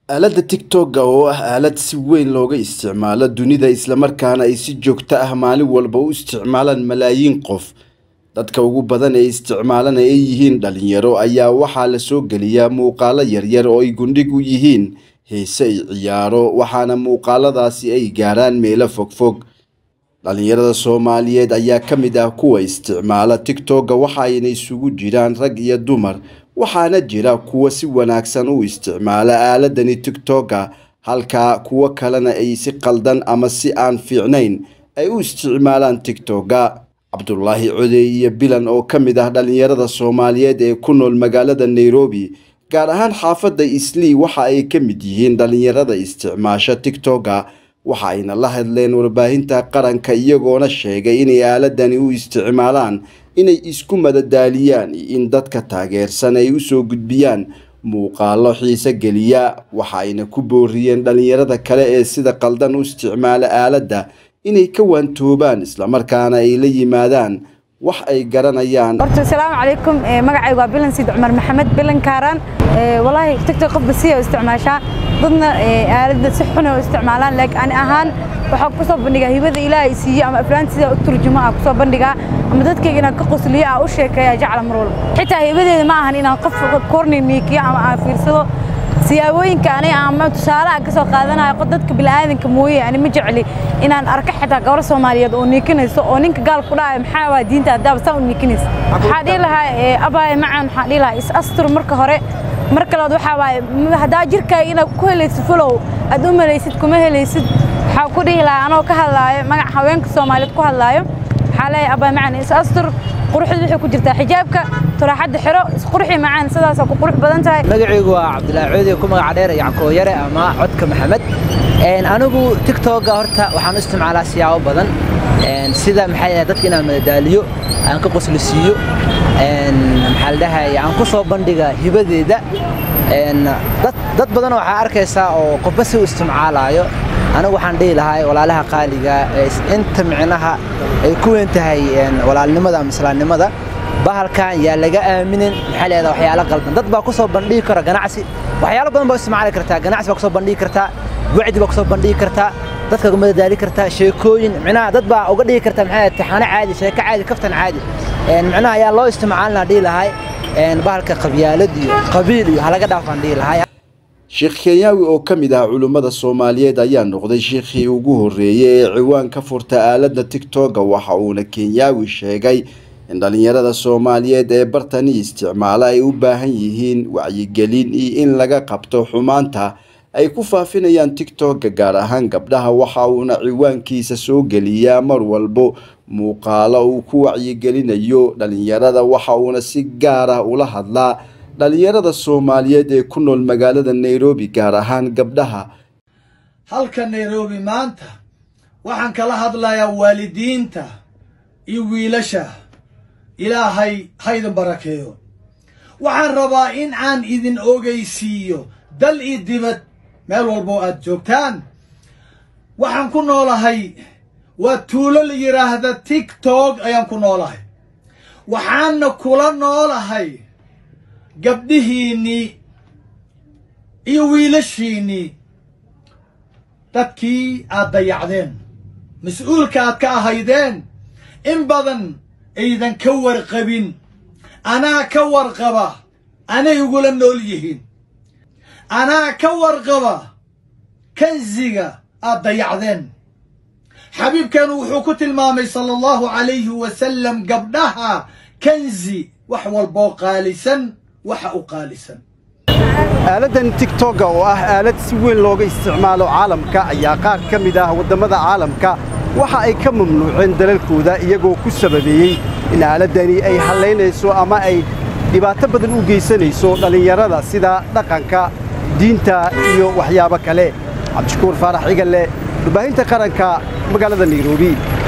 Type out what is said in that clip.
aaladda tigtogga oo ah aalad si weyn looga isticmaalo dunida islamarkaana ay si joogto ah maalin walba u isticmaalaan malaayiin qof dadka ugu badan ee isticmaalana ay yihiin dhalinyaro ayaa waxaa la soo geliyaa muuqaalo yaryar oo ay gundhig u yihiin heese ay ciyaaro waxaana muuqaaladaasi ay gaaraan meelo fogfog dhalinyarada soomaaliyeed ayaa ka mid ah kuwa isticmaala tigtogga waxaayna isugu jiraan rag iyo dumar waxaana jira kuwa si wanaagsan u isticmaala aaladani tigtogga halka kuwo kalena ay si qaldan ama si aan fiicnayn ay u isticmaalaan tigtogga cabdulaahi codey iyo bilan oo ka mid ah dhalinyarada soomaaliyeed ee ku nool magaalada nairobi gaar ahaan xaafadda islii waxa ay ka mid yihiin dhalinyarada isticmaasha tigtogga waxa ayna la hadleen warbaahinta qaranka iyagoona sheegay inay aaladani u isticmaalaan inay isku madadaaliyaan in dadka taageersan ay usoo gudbiyaan muuqaalo xiise geliya waxa ayna ku booriyeen dhalinyarada kale ee sida qaldan u isticmaala aaladda inay ka waantoobaan islamarkaana ay la yimaadaan wax ay garanayaan horta asalaamu calaykum magacaygu waa bilan siid cumar maxamed bilan kaaraan walaahi tigtok qofba si oo isticmaashaa dadna aaladda si xun oo isticmaalaan laakiin ani ahaan waxaa kusoo bandhigaa hibada ilaahay siiyo ama aflaanta sida u turjumo ah kusoo bandhigaa ama dadkayga inaan ka qosliyo ah u sheekeeya jecla mar walba xitaa hibadeeda ma ahan inaan qof korni miikiyo ama aan fiirsado siyaabooyinka aniga ama tusaale aan ka soo qaadanayo dadka bilaadanka mooye ani ma jecli inaan arko xitaa gabar Soomaaliyeed oo niikinayso oo ninka gaal ku dhaay maxaa waa diinta hadaba saan u niikinayso waxa dhihi lahaa abaay macaan waxa dhihi lahaa is astur marka hore marka labaad waxa waaye hadaa jirkaaga inaad ku helaysid follow aad u malaysid kuma helaysid waxa ku dhihi lahaa anoo ka hadlaayo magac haweenka Soomaaliyeed ku hadlaayo waxa leeyahay abaay macaan is astur quruxdu waxay ku jirtaa xijaabka turaaxadda xiro isqurxi macaan sidaasoo ku qurux badan tahay magacaygu waa cabdilaahi coodi ku magaca dheer yackoo yare ama codka maxamed anigu tigtogga horta waxaan u isticmaalaa siyaabo badan sida maxay ahayd dadka inaan madadaaliyo aan ka qoslisiiyo maxaa la dhahay aan ku soo bandhiga hibadeeda dad badan waxaa arkaysaa oo qofba si u isticmaalaayo anigu waxaan dhihi lahaa walaalaha qaaliga inta micnaha ay ku weyn tahay walaalnimada ama islaamnimada bahalkan yaa laga aaminin maxaa leedaha waxyaalo qaldan dad baa ku soo bandhigi kara ganacsi waxyaalo badan baa isticmaali kartaa ganacsi baa ku soo bandhigi kartaa wacdi baa ku soo bandhigi kartaa dadka madadaali kartaa sheekooyin micnaha dad baa uga dhigi kartaa maxaa taxaano caadi sheeko caadi kaftan caadi micnaha ayaa loo isticmaalina dhihi lahay bahalka qabyaalad iyo qabiil iyo halaga dhaafaan dhihi lahay sheekh kenyaawi oo ka mid ah culummada soomaaliyeed ayaa noqday sheikhii ugu horreeyey ee ciwaan ka furta aaladda tigtogga waxa uuna kenyaawi sheegay in dhalinyarada soomaaliyeed ee bartani isticmaala ay u baahan yihiin wacyigelin iyo in laga qabto xumaanta ay ku faafinayaan tigtogga gaar ahaan gabdhaha waxa uuna ciwaankiisa soo geliyaa mar walbo muuqaalo uu ku wacyigelinayo dhalinyarada waxa uuna si gaar ah ula hadlaa dhalinyarada soomaaliyeed ee ku nool magaalada nairobi gaar ahaan gabdhaha halka nairobi maanta waxaan kala hadlayaa waalidiinta iyo wiilasha ilaahay haydin barakeeyo waxaan rabaa in aan idin ogeysiiyo dal iyo dibad meel walboo aad joogtaan waxaan ku noolahay waa tuulo la yidhaahda tigtog ayaan ku noolahay waxaanna kula noolahay gabdhihiinnii iyo wiilashiinnii dadkii aad dayacdeen mas-uulka aad ka ahaydeen in badan aydan ka warqabin anaa ka warqaba anay igula nool yihiin anaa ka warqaba kansiga aad dayacdeen xabiibkeenu wuxuu ku tilmaamay sala allahu calayhi wasalam gabdhaha kansi wax walboo qaalisan waxa u qaalisan aaladdan tigtogga oo ah aalad si weyn looga isticmaalo caalamka ayaa qaar ka mid ah waddamada caalamka waxa ay ka mamnuuceen dalalkooda iyagoo ku sababeeyey in aaladdani ay hallaynayso ama ay dhibaato badan u geysanayso dhallinyarada sida dhaqanka diinta iyo waxyaabo kale cabdishakuur faarax cigalle warbaahinta qaranka magaalada nairobi